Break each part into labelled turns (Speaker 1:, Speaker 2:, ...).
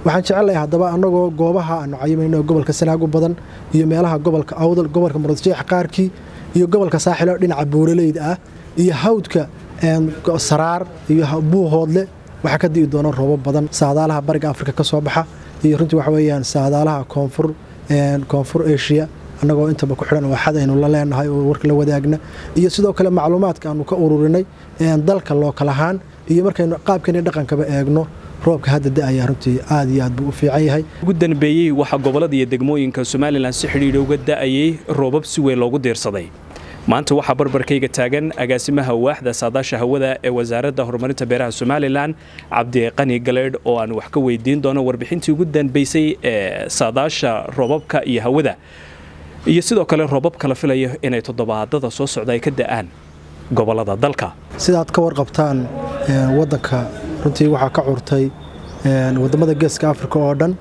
Speaker 1: waxaan jecelahay haddaba annagoo goobaha aanu cayimayno gobolka sanaag u badan iyo meelaha gobolka awdal gobolka muradjeex qaarkii iyo gobolka saaxilo dhinaca buuraleyda ah iyo hawdka saraar iyo buuhoodle waxaa ka di'i doona roobo badan saadaalaha bariga afrika ka soo baxa iyo runtii waxa weeyaan saadaalaha koonfur koonfur asia annagoo intaba ku xidhan oo xad aynu la leenahay oo warka la wadaagna iyo sidoo kale macluumaadka aanu ka ururinay dalka lookal ahaan iyo markaynu qaabkeeni dhaqankaba eegno roobka hadda da'aya runtii aad iyo aad buu u fiican yahay
Speaker 2: ugu danbeeyey waxaa gobollada iyo degmooyinka somalilan si xidhiidha uga da'ayay roobab si weyn loogu diirsaday maanta waxaa barbarkayga taagan agaasimaha waaxda saadaasha hawada ee wasaaradda horumarinta beeraha somalilan cabdiqani galeydh oo aan wax ka weydiin doono warbixintii ugu danbaysay ee saadaasha roobabka iyo hawada iyo sidoo kale roobabka la filayo inay toddobaadada soo socda ay ka da'aan gobollada dalka
Speaker 1: sidaad ka warqabtaan waddanka runtii waxaa ka curtay waddammada geeska afrika oo dhan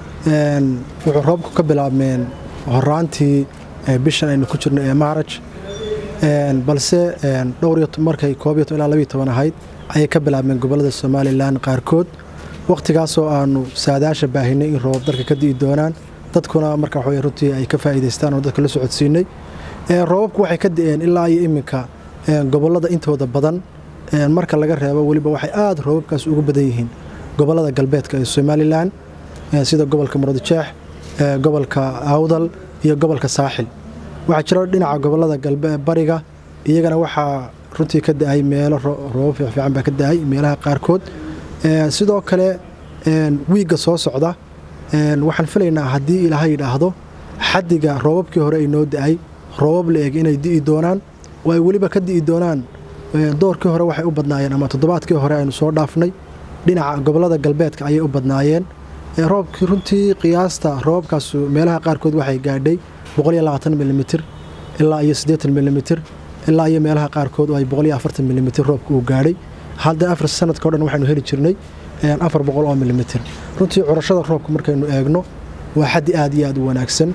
Speaker 1: wuxuu roobku ka bilaabmeen horaantii bishan aynu ku jirno ee maaraj balse dhowr markay koob iyo ilaa labiyo toban ahayd ayay ka bilaabmeen gobollada somalilan qaarkood wakhtigaasoo aanu saadaasha baahinay in roobab dalka ka di'i doonaan dadkuna marka waxawey runtii ay ka faa'iidaystaan oo dadka la socodsiinay roobabku waxay ka di'een ilaa iyo iminka gobollada intooda badan marka laga reebo weliba waxay aad roobabkaas ugu badan yihiin gobollada galbeedka ee somalilan sida gobolka muradjeex gobolka awdal iyo gobolka saaxil waxaa jiro dhinaca gobollada bariga iyagana waxaa runtii ka da'ay meelo roobab fiican baa ka da'ay meelaha qaarkood sidoo kale wiigga soo socda waxaan filaynaa haddii ilaahay yidhaahdo xaddiga roobabkii hore ay noo da'ay roobab la eg inay di'i doonaan oo ay weliba ka di'i doonaan doorkii hore waxay u badnaayeen ama toddobaadkii hore aynu soo dhaafnay dhinaca gobollada galbeedka ayay u badnaayeen roobkii runtii qiyaasta roobabkaas meelaha qaarkood waxay gaadhay milimitir ilaa iyo milimitir ilaa iyo meelaha qaarkood oo ay milimitir roobka uu gaadhay hadda afar sanadka o dhan waxaynu heli jirnay afar boqol oo milimitir runtii curashada roobka markaynu eegno waa xaddi aad iyo aad u wanaagsan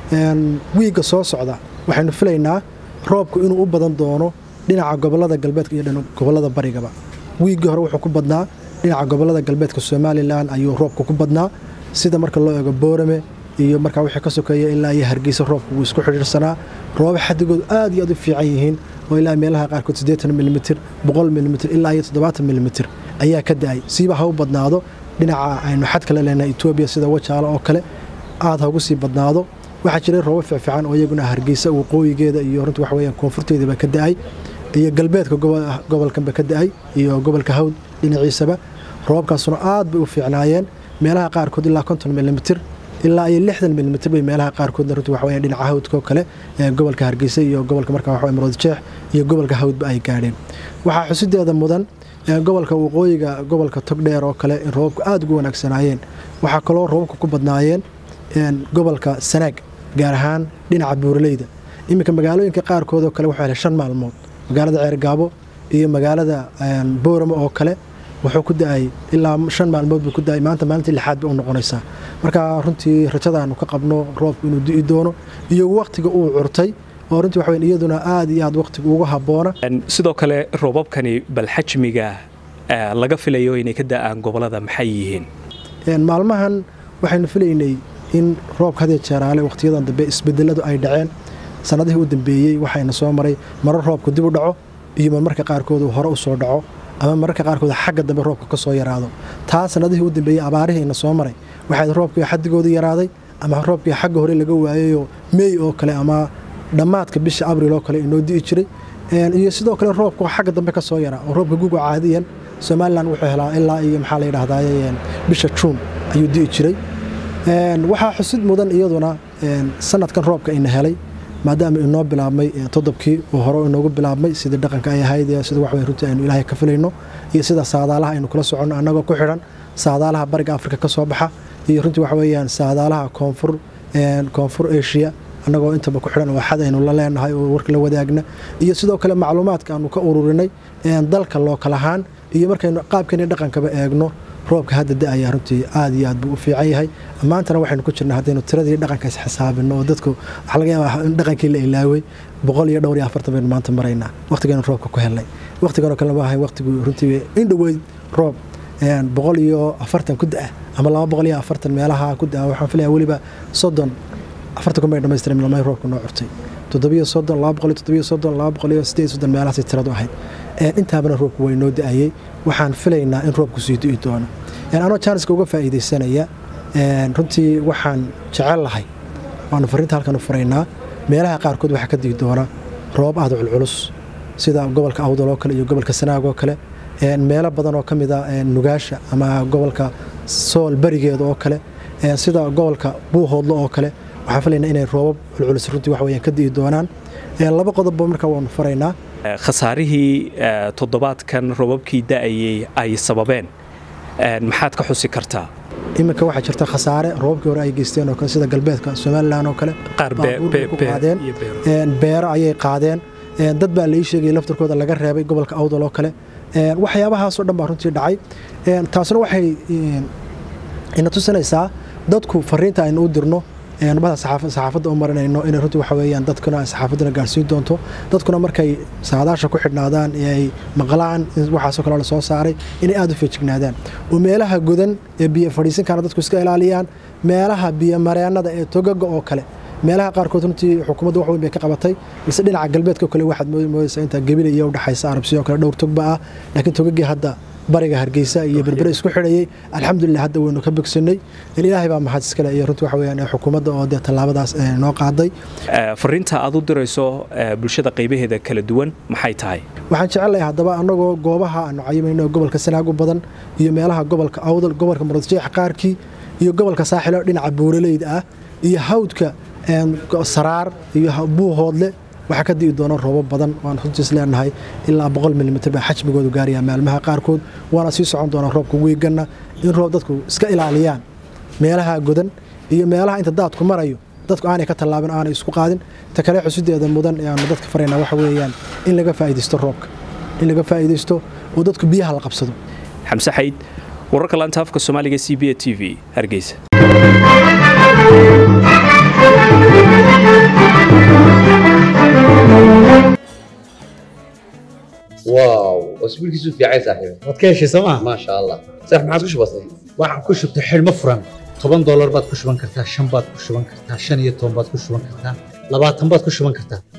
Speaker 1: wiigga soo socda waxaynu filaynaa roobku inuu u badan doono dhinaca gobollada galbeedka iyo gobollada barigaba wiiggii hore wuxuu ku badnaa dhinaca gobollada galbeedka somalilan ayuu roobka ku badnaa sida marka loo eego boorame iyo markaa wixii ka sokeeya ilaa iyo hargeysa roobka wuu isku xidhiirsanaa roobab xaddigood aad iyo aad u fiican yihiin oo ilaa meelaha qaarkood siddeetan milimitir boqol milimitir ilaa iyo toddobaatan milimitir ayaa ka da'ay siiba ha u badnaado dhinaca aynu xad kale leenahay etoobiya sida wajaalo oo kale aad ha ugu sii badnaado waxaa jiray roobab fiicfiican oo iyaguna hargeysa waqooyigeeda iyo runtii waxa weyaan koonfurteediiba ka da'ay iyo galbeedka gobolkanba ka da'ay iyo gobolka hawd dhinaciisaba roobabkaasuna aad bay u fiicnaayeen meelaha qaarkood ilaa konton milimitir ilaa iyo lixdan milimitir bay meelaha qaarkoodna runtii waxa weya dhinaca hawdka oo kale ee gobolka hargeysa iyo gobolka markaa waxa muradjeex iyo gobolka hawdba ay gaadheen waxaa xusideeda mudan gobolka waqooyiga gobolka togdheer oo kale in roobabku aad ugu wanaagsanaayeen waxaa kaloo roobabka ku badnaayeen gobolka sanaag gaar ahaan dhinaca buuraleyda iminka magaalooyinka qaarkood oo kale wuxuu helay shan maalmood magaalada ceergaabo iyo magaalada booramo oo kale wuxuu ku da'ay ilaa shan maalmood buu ku da'ay maanta maalintii lixaad bay u noqonaysaa marka runtii rajadaanu ka qabno roobku inuu di'i doono iyo wakhtiga uu curtay oo runtii waxa iyaduna aad iyo aad wakhtiga ugu habboona
Speaker 2: sidoo kale roobabkani bal xajmiga laga filayo inay ka da'aan gobollada maxay yihiin
Speaker 1: maalmahan waxaynu filaynay in roobka hadee jeeraale wakhtiyadan dambe isbedeladu ay dhaceen sannadihii u dambeeyey waxayna soo maray marar roobku dib u dhaco iyo marmarka qaarkood uu hore u soo dhaco ama mararka qaarkood xagga dambe roobka ka soo yaraado taa sannadihii u dambeeyey abaarihiina soo maray waxayd roobkii xaddigooda yaraaday ama roobkii xagga hore laga waayayoo meey oo kale ama dhammaadka bisha abril oo kale inoo di'i jiray iyo sidoo kale roobka xagga dambe ka soo yaraa oo roobka guga caadiyan somalilan wuxuu helaa ilaa iyo maxaa la yidhahdaay bisha juun ayuu di'i jiray waxaa xusid mudan iyaduna sanadkan roobka ina helay maadaama inoo bilaabmay todobkii oo hore inoogu bilaabmay sidii dhaqanka ay ahayd sida wax runtii aynu ilaahay ka filayno iyo sida saadaalaha aynu kula soconno annagoo ku xidhan saadaalaha bariga afrika ka soo baxa iyo runtii waxa weeyaan saadaalaha koonfur koonfur asia annagoo intaba ku xidhan oo xad aynu la leenahay oo warka la wadaagna iyo sidoo kale macluumaadka aanu ka ururinay dalka lookal ahaan iyo markaynu qaabkeeni dhaqankaba eegno roobka hadda da'aya runtii aad iyo aad buu u fiican yahay maantana waxaynu ku jirnaa haddaynu tiradii dhaqanka is xisaabino oo dadku waxaa laga yaabaa in dhaqankii la ilaaway boqol iyo dhowr iyo afartan baynu maanta maraynaa wakhtigaynu roobka ku helnay wakhtiganoo kale maahay wakhtigu runtii in dhoweyd roob boqol iyo afartan ku da-a ama laba boqol iyo afartan meelaha ku da-a waxaan filaya weliba soddon afartan kumay dhamaystiran milmay roobka noo curtay toddobiyo soddon laba boqol iyo toddobiyo soddon laba boqol iyo siddeed soddon meelahaasay tiradu ahayd intaabana roobku way noo da-ayey waxaan filaynaa in roobku sii du'i doono anoo jaaniska uga faa'iidaysanaya runtii waxaan jecel lahay waanu fariinta halkan u furaynaa meelaha qaarkood waxaa ka dii doona roob aada culculus sida gobolka awdal oo kale iyo gobolka sanaag oo kale meelo badan oo ka mida nugaasha ama gobolka sool barigeeda oo kale sida gobolka buuhoodlo oo kale waxaan filaynaa inay roobab culculus runtii wax weyaan ka di'i doonaan laba qodobba markaa waanu faraynaa
Speaker 2: khasaarihii toddobaadkan roobabkii da'ayey ay sababeen maxaad ka xusi kartaa
Speaker 1: iminka waxaa jirta khasaare roobabkii hore ay geysteen oo kale sida galbeedka somalilan oo kale qaadeen beero ayay qaadeen dad baa la ii sheegay laftarkooda laga reebay gobolka awdal oo kale waxyaabahaasoo dhan baa runtii dhacay taasna waxay ina tusinaysaa dadku fariinta aynu u dirno bada saxaafadda u marinayno inay runtii waxa weeyaan dadkuna ay saxaafadduna gaarsiin doonto dadkuna markay saadaasha ku xidhnaadaan ee ay maqlaan in waxaasoo kale la soo saaray inay aada u feejignaadaan oo meelaha godan ee biyo fadhiisinkaana dadku iska ilaaliyaan meelaha biyo mareennada ee togaga oo kale meelaha qaarkood runtii xukuumadda wax weyn bay ka qabatay balse dhinaca galbeedka kale waxaad moodaysaa intaa gebila iyo udhexaysa arabsiyo kale dhowr togba ah laakiin togagii hadda bariga hargeysa iyo berbere isku xidhayey alxamdulilah hadda waynu ka bogsanay ilaahay baa mahad iskale iyo runtii waxa weyaan xukuumadda oo dee tallaabadaas noo qaaday
Speaker 2: fariinta aad u dirayso bulshada qaybaheeda kala duwan maxay tahay
Speaker 1: waxaan jecelahay haddaba annagoo goobaha aanu cayimayno gobolka sanaag u badan iyo meelaha gobolka awdal gobolka muradjeex qaarkii iyo gobolka saaxilo dhinaca buuraleyda ah iyo hawdka saraar iyo buuhoodle waxaa ka di'i doona roobo badan waan runtiis leenahay ilaa boqol milimitr baa xajmigoodu gaaraya maalmaha qaarkood waana sii socon doona roobka wiiganna in roob dadku iska ilaaliyaan meelaha godan iyo meelaha inta daadku marayo dadku aanay ka tallaabin aanay isku qaadin ta kale xusideeda mudan ee aanu dadka faraynaa waxa weeyaan in laga faa'iidaysto roobka in laga faa'iidaysto oo dadku biyaha la qabsado
Speaker 2: xamse xayd wararka laanta afka soomaaliga c b a t v hargeysa
Speaker 3: واو اسبوعك في عايز صاحبي
Speaker 4: waad ka heshay sooma
Speaker 3: ما شاء الله صح ما عاد بسيط
Speaker 4: waxaan ku shubtay xidhmo furan toban doolar baad ku shuban kartaa shan baad ku shuban kartaa shan iyo toban baad ku shuban kartaa labaatan baad ku shuban kartaa